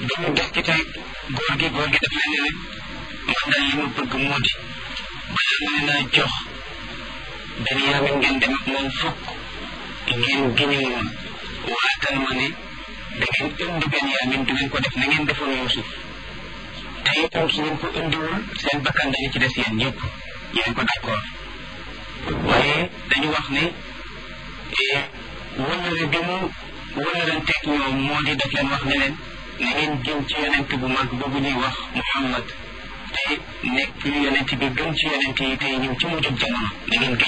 bi ñu des ci tey góor gi góor gi daf leen ne man daal li ma bëgg moo di balaa ma leen a jox Benyamin ngeen dem ak moom fokk ngeen giñu moom waatal ma ne da ngeen indi Benyamin du ngeen ko def na ngeen defoon Yuusuf te itam su ngeen ko indiwul seen bakkan dañu ci des yéen ñëpp yéen ko d'accord waaye dañu wax ne wëllëre bi mu wëllëranteeg ñoom moo di def leen wax ne leen na ngeen jëm ci yonent bu mag boobu ñuy wax Muhammad te nekk yonent bi gën ci yonent yi tey ñëw ci mujjub jamono na ngeen